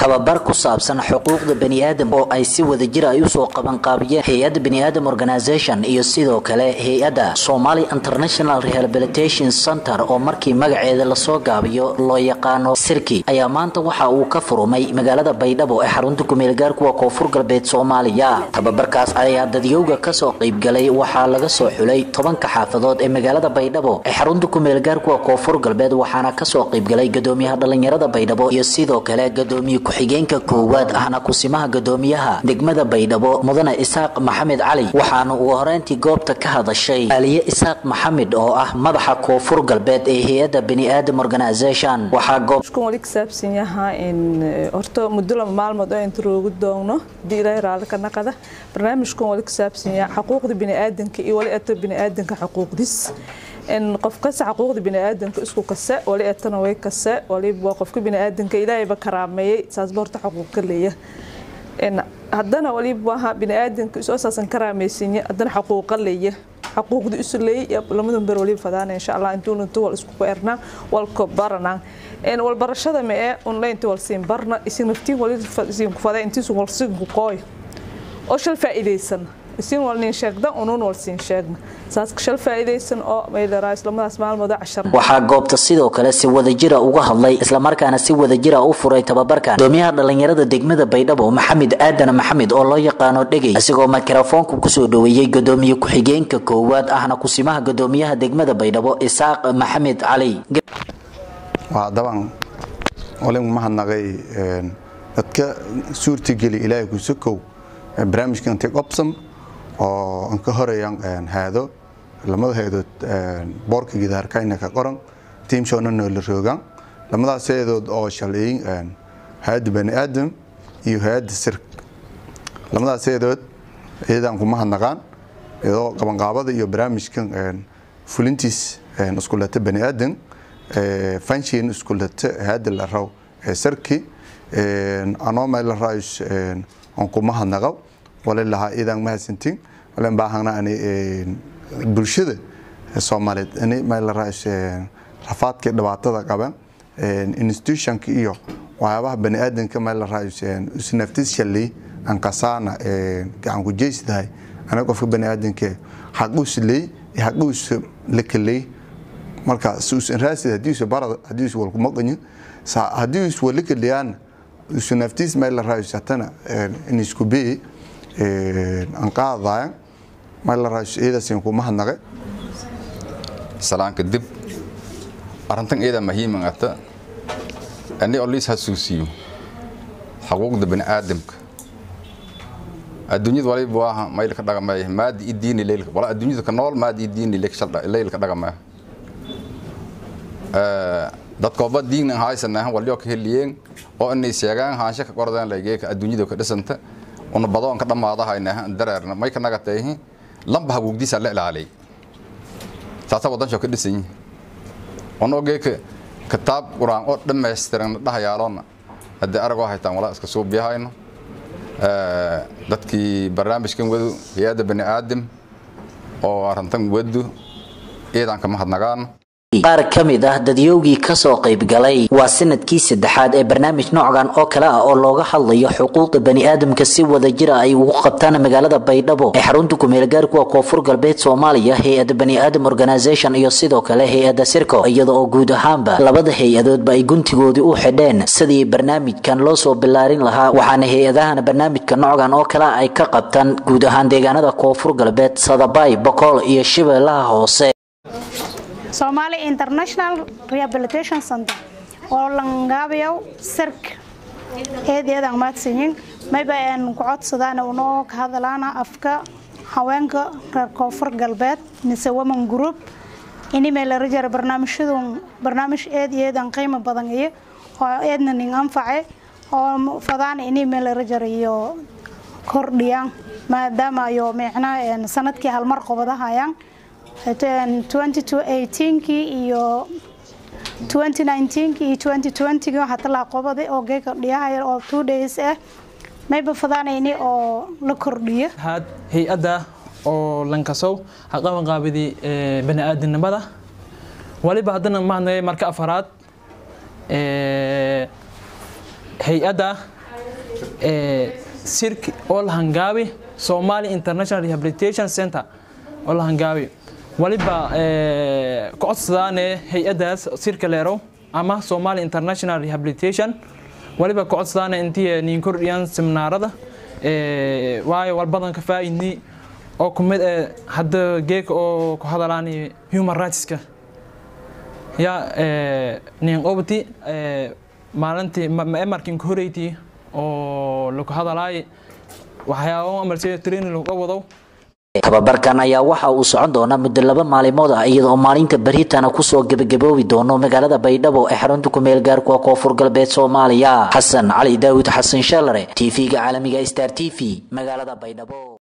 tababar ku saabsan xuquuqda baniaadam oo ay si wadajir ay usoo qabanqaabiyeen hay-adda baniaadam organization iyo sidoo kale hay-adda somali international rehabilitation center oo markii magaceeda lasoo gaabiyo loo yaqaano sirki ayaa maanta waxa uu ka furumay magaalada baydhabo ee xarunta kumeelgaar kuwa koonfur galbeed soomaaliya tababarkaas ayaa dadyowga kasoo qaybgalay waxaa laga soo xulay tobanka xaafadood ee magaalada baydhabo ee xarunta kumeelgaar kuwa koonfur galbeed waxaana kasoo qaybgalay gadoomiyaha dhalinyarada baydhabo iyo sidoo kale gadoomiye ku-xigeenka koowaad ahna kusimaha gadoomiyaha degmada baydhabo mudane isaaq maxamed cali waxaana ugu horeyntii goobta ka hadashay aliye isaaq maxamed oo ah madaxa koonfur galbeed ee hay-adda baniaadam organization waxaa goob wali kasaabsan yahaa in horta muddo laba maalmood oo inta roogu doogno hadii ilaahay raalli ka naqada barnaamijkan wali kasaabsan yaha xuquuqda biniaadanka iyo wali ato biniaadanka xuquuqdis in qof kasta xuquuqda biniaadanka isku kase wali atana way kase waliba qofka biniaadanka ilaahayba karaameeyey saasba horta xuquuq ka leeya haddana waliba waha biniaadanka isu asaasan karaameysanya haddana xuquuqa leeya xuquuqda isu leeyay lamadan ber waliba fadaana insha allah intuun intu wal isku ernaa walko baranaa wal barashada ma ee online wal siin barna isin naftiin wali siin ku fadaa intiisu wal siin ku qooy oo shal faa'iideysan isin wal nin sheegda unuun wal siin sheegna saas shal faa'iideysan oo meelera islamadaas maalmood cashar waxaa goobta sidoo kale si wadajira uga hadlay islamarkaana si wadajira u furay tababarka gudoomiyaha dhalinyarada degmada baydhabo maxamed aadan maxamed oo loo yaqaano dhegey isagoo mikrofoonka kusoo dhaweeyey gadoomiye ku-xigeenka koowaad ahna kusimaha gadoomiyaha degmada baydhabo isaaq maxamed cali waa daban olin mahadnaqay dadka suurtageli ilaahay kusakow barnaamijka intay qobsam oo an ka horeeyaan haado lamada heedood boorka gidaarkayna ka qoran tiimshoona noola roogaan lamadaas heedood oo shaleeyin hay-adda bani aadam iyo hay-adda sirk lamadaas heedood iyadaan kuma hadnaqaan iyadoo qabanqaabada iyo barnaamijkan fulintiis iskulata bani aadam fanshiin iskulata hay-adda la raw ee sarki anoo meel la raayus on kuma hadnaqo wali lahaa iidaan mahadsantiin walen baahana ani bulshada soomaaliyeed ani meel la raayus rafaadkii dhibaatada qaban institutionka iyo waxyaabaha bani aadanka meel la raayus isnaftis shalay aan kasaana gacan ku jeysdahay aniga qofka bani aadanka xaquus leey xaquus la kaley marka suusan raasid hadiisu barad hadiisu wal kuma qanyo haddii is wala kaliyaan isu naftiis meel la raayus hatana in isku bee aan qaadaya meel la raayus iyadaas kuma hadnaqe salaanka dib arrintan iyada muhiiman ata ani oo liis hasuusiyo xuquuqda bani aadamka adduunyada waliba waa mayl ka dhaqamay maadi i diini leylka wala adduunyada ka nool maadi i diini leylka dhaqamay dadkooba diin haysanahan walyo ka heliyeen oo inay sheegaan haansha ka qordaan lageeka adduunyada ka dhisanta una badoon ka dhamaadahayna dareerna may ka nagatay lamba haguugdiisa la ilaalay taasa wadan shoo ka dhisan ono geeka kitaab quraan oo dhammaystiran dhahayaaloona haddii aragoo haytaan walaa iska suubiyahayno dadkii barnaamijkan wadu hay-adda bani aadam oo arrintan wadu iidan kama hadnagaan qaar ka mid ah dadyowgii kasoo qaybgalay waa sanadkii saddexaad ee barnaamij noocan oo kale ah oo looga hadlayo xuquuqda baniaadamka si wadajira ay ugu qabtaan magaalada baydhabo ee xarunta kumeelgaar kuwa koonfur galbeed soomaaliya hay-adda baniaadam organization iyo sidoo kale hay-adda sirco iyada oo guud ahaanba labada hay-adoodba ay guntigoodii u xidheen sidii barnaamijkan loo soo bilaarin lahaa waxaana hay-adahan barnaamijka noocan oo kale ay ka qabtaan guud ahaan deegaanada koonfur galbeed sadabay bokool iyo shabeellaha hoose Somali International Rehabilitation Center oo langaabiyow sirk eedeedan maadsanyin mayba aan ku codsadaan unoo ka hadalaana afka haweenka reer koonfur galbeed mise women group inimay la rajara barnaamijyadun barnaamij eed eedan qiimo badan iyo oo eedna nin anface oo fadaan inimay la rajara iyo kordhiyaan maadaama ayo micnaa sanadkii halmar qobadahayaan 2018kii iyo 2019kii iyo 2020kii waxaa talaa qobaday oo geeka dhiyahaya oo two days ah mayba fadaanayni oo la kordhiyo had hay-adda oo lankasow haqaban qaabidi bani aadamnimada waliba haddana mahadnagay marka afaraad hay-adda sirk oo la hangaabi somali international rehabilitation center oo la hangaabi waliba ka codsadaane hay-adaas sirka leerow ama somali international rehabilitation waliba ka codsadaane intii niin kordhiyaan seminaarada waayo walbadan ka faaidni oo kumid eh hadda geeka oo ku hadalaan human rightska ya nin obti maalintii emarkin ka horeyti oo lagu hadalaay waxyaabo amalse training lagu wado tababarkan ayaa waxa uu socon doonaa muddo laba maalimood ah iyadoo maalinta beriitana kusoo gebagaboobi doono magaalada baydhabo ee xarunta kumeel gaarkuwa koonfur galbeed soomaaliya xasan cali daawud xasan shalare tv-ga caalamiga star t v magaalada baydhabo